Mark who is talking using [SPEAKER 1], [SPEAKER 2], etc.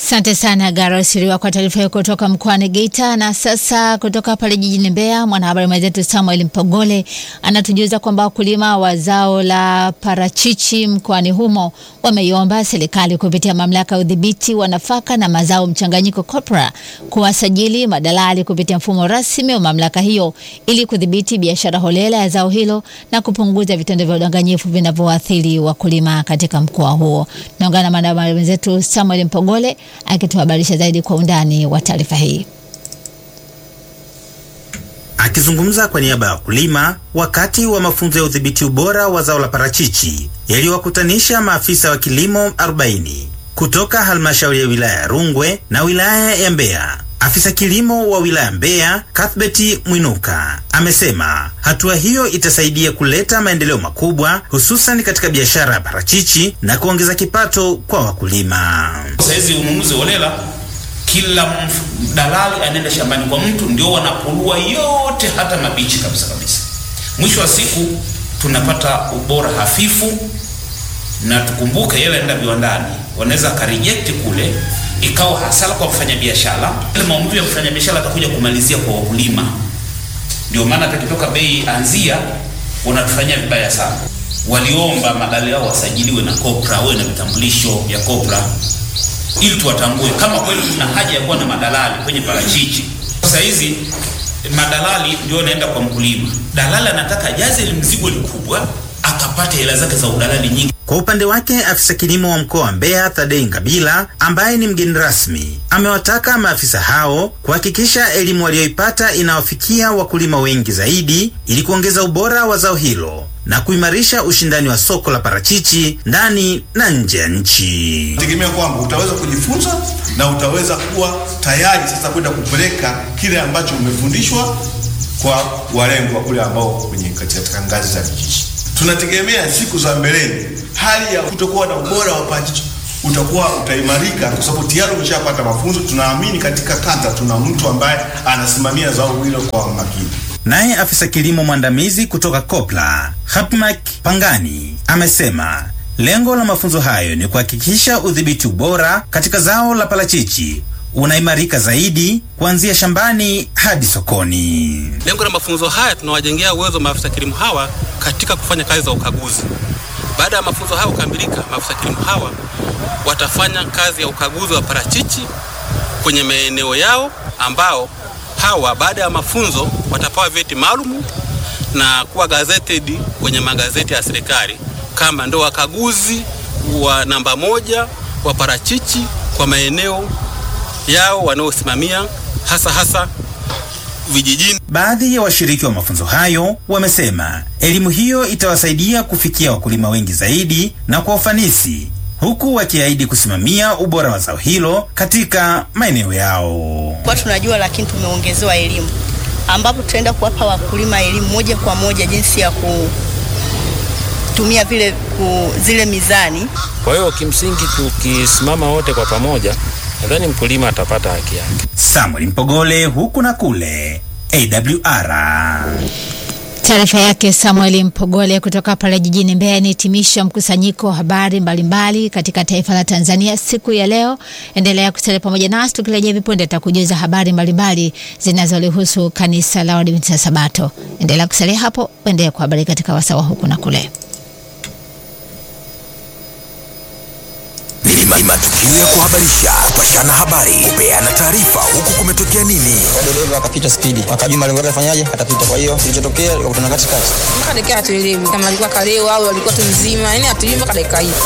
[SPEAKER 1] Asante sana Garo Siriwa kwa taarifa hiyo kutoka mkoani Geita. Na sasa kutoka pale jijini Mbeya, mwanahabari mwenzetu Samuel Mpogole anatujuza kwamba wakulima wa zao la parachichi mkoani humo wameiomba serikali kupitia mamlaka ya udhibiti wa nafaka na mazao mchanganyiko COPRA kuwasajili madalali kupitia mfumo rasmi wa mamlaka hiyo ili kudhibiti biashara holela ya zao hilo na kupunguza vitendo vya udanganyifu vinavyoathiri wakulima katika mkoa huo. Naungana na mwanahabari mwenzetu Samuel Mpogole akituhabarisha zaidi kwa undani wa taarifa hii.
[SPEAKER 2] Akizungumza kwa niaba ya wakulima wakati wa mafunzo ya udhibiti ubora wa zao la parachichi yaliyowakutanisha maafisa wa kilimo 40 kutoka halmashauri ya wilaya ya Rungwe na wilaya ya Mbeya, afisa kilimo wa wilaya Mbeya Cuthbert Mwinuka amesema hatua hiyo itasaidia kuleta maendeleo makubwa hususan katika biashara ya parachichi na kuongeza kipato kwa wakulima.
[SPEAKER 3] Saizi ununuzi holela, kila dalali anaenda shambani kwa mtu, ndio wanapulua yote, hata mabichi kabisa kabisa. Mwisho wa siku tunapata ubora hafifu, na tukumbuke yale anaenda viwandani, wanaweza kareject kule ikawa hasara kwa mfanyabiashara. Ile maumivu ya mfanyabiashara atakuja kumalizia kwa wakulima. Ndio maana tukitoka bei anzia wanatufanyia vibaya sana. Waliomba madalali yao wasajiliwe na COPRA, wawe na vitambulisho vya COPRA ili tuwatambue kama kweli kuna haja ya kuwa na madalali kwenye parachichi. Sasa hizi madalali ndio naenda kwa mkulima, dalali anataka jaze ile mzigo likubwa akapata hela zake za udalali nyingi.
[SPEAKER 2] Kwa upande wake afisa kilimo wa mkoa wa Mbeya Thadei Ngabila, ambaye ni mgeni rasmi, amewataka maafisa hao kuhakikisha elimu waliyoipata inawafikia wakulima wengi zaidi ili kuongeza ubora wa zao hilo na kuimarisha ushindani wa soko la parachichi ndani na nje ya nchi.
[SPEAKER 4] Tegemea kwamba utaweza kujifunza na utaweza kuwa tayari sasa kwenda kupeleka kile ambacho umefundishwa kwa walengwa kule ambao kwenye katika ngazi za vijiji. Tunategemea siku za mbeleni hali ya kutokuwa na ubora wa parachichi utakuwa utaimarika kwa sababu tayari umeshapata mafunzo. Tunaamini katika kata tuna mtu ambaye anasimamia zao hilo kwa makini.
[SPEAKER 2] Naye afisa kilimo mwandamizi kutoka COPRA Hapmak Pangani amesema lengo la mafunzo hayo ni kuhakikisha udhibiti ubora katika zao la parachichi unaimarika zaidi kuanzia shambani hadi sokoni.
[SPEAKER 5] Lengo la mafunzo haya tunawajengea uwezo maafisa kilimo hawa katika kufanya kazi za ukaguzi. Baada ya mafunzo hayo kukamilika, maafisa kilimo hawa watafanya kazi ya ukaguzi wa parachichi kwenye maeneo yao, ambao hawa baada ya mafunzo watapewa vyeti maalum na kuwa gazetted kwenye magazeti ya serikali kama ndo wakaguzi wa namba moja wa parachichi kwa maeneo yao wanaosimamia hasa hasa vijijini.
[SPEAKER 2] Baadhi ya washiriki wa mafunzo hayo wamesema elimu hiyo itawasaidia kufikia wakulima wengi zaidi na kwa ufanisi, huku wakiahidi kusimamia ubora wa zao hilo katika maeneo yao.
[SPEAKER 6] Kwa tunajua, lakini tumeongezewa elimu ambapo tutaenda kuwapa wakulima elimu moja kwa moja jinsi ya kutumia vile ku, zile mizani.
[SPEAKER 7] Kwa hiyo kimsingi tukisimama wote kwa pamoja nadhani mkulima atapata haki yake.
[SPEAKER 2] Samuel Mpogole, huku na kule, AWR.
[SPEAKER 1] Taarifa yake Samuel Mpogole kutoka pale jijini Mbeya inahitimisha mkusanyiko wa habari mbalimbali katika taifa la Tanzania siku ya leo. Endelea kusalia pamoja nasi, tukirejea vipunde tutakujuza habari mbalimbali zinazolihusu kanisa la Waadventista Sabato. Endelea kusalia hapo, endelea kuhabarika katika wasawa huku na kule.
[SPEAKER 8] Ni matukio ya kuhabarisha, kupashana habari, kupeana taarifa, huku kumetokea nini.
[SPEAKER 9] Dereva akapita spidi, akajua malengo yake afanyaje, atapita. Kwa hiyo kilichotokea, wakutana katikati,
[SPEAKER 10] mpaka dakika hatuelewi kama alikuwa kalewa au alikuwa tu mzima, yani hatujui mpaka dakika hii.